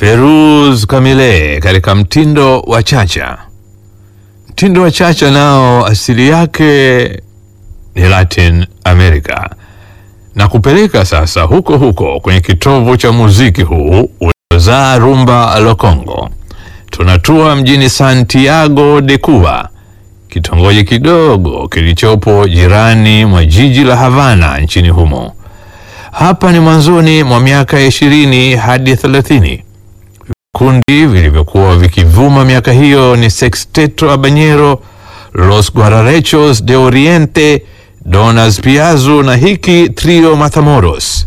Feruz Kamile katika mtindo wa chacha. Mtindo wa chacha nao asili yake ni Latin America na kupeleka sasa huko huko kwenye kitovu cha muziki huu uliozaa rumba la Congo. Tunatua mjini Santiago de Cuba, kitongoji kidogo kilichopo jirani mwa jiji la Havana nchini humo. Hapa ni mwanzoni mwa miaka ya ishirini hadi thelathini. Vikundi vilivyokuwa vikivuma miaka hiyo ni Sexteto Habanero, Los Guararechos de Oriente, Donas Piazzu na hiki Trio Matamoros.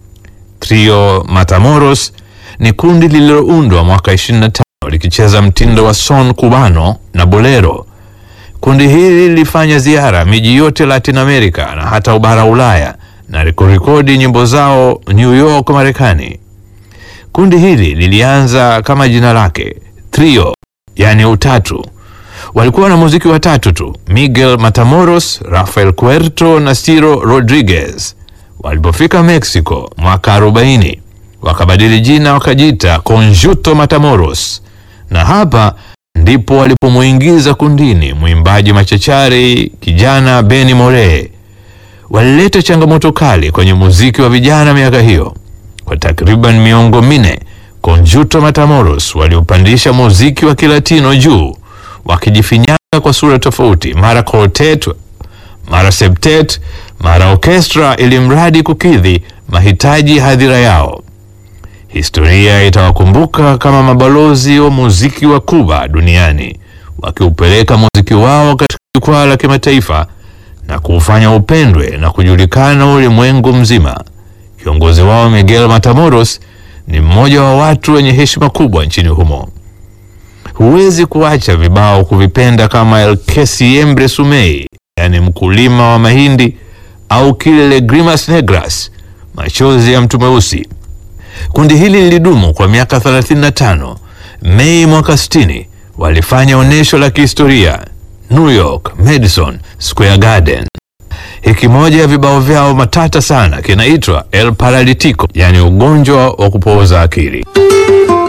Trio Matamoros ni kundi lililoundwa mwaka 25 likicheza mtindo wa son cubano na bolero. Kundi hili lilifanya ziara miji yote Latin America na hata ubara Ulaya na kurekodi nyimbo zao New York, Marekani. Kundi hili lilianza kama jina lake trio, yani utatu. Walikuwa na muziki watatu tu, Miguel Matamoros, Rafael Cuerto na Ciro Rodriguez. Walipofika Mexico mwaka 40 wakabadili jina wakajiita Conjunto Matamoros, na hapa ndipo walipomuingiza kundini mwimbaji machachari kijana Benny Moree. Walileta changamoto kali kwenye muziki wa vijana miaka hiyo. Kwa takriban miongo minne, Conjunto Matamoros waliopandisha muziki wa Kilatino juu, wakijifinyanga kwa sura tofauti, mara quartet, mara septet, mara orchestra, ili mradi kukidhi mahitaji ya hadhira yao. Historia itawakumbuka kama mabalozi wa muziki wa Kuba duniani, wakiupeleka muziki wao katika jukwaa la kimataifa na kuufanya upendwe na kujulikana ulimwengu mzima. Kiongozi wao Miguel Matamoros ni mmoja wa watu wenye heshima kubwa nchini humo. Huwezi kuacha vibao kuvipenda kama El que siembre sumei, yani mkulima wa mahindi, au kile Legrimas Negras, machozi ya mtu mweusi. Kundi hili lilidumu kwa miaka 35. Mei mwaka 60 walifanya onyesho la kihistoria New York Madison Square Garden. Hiki moja ya vibao vyao matata sana kinaitwa El Paralitico, yani ugonjwa wa kupooza akili.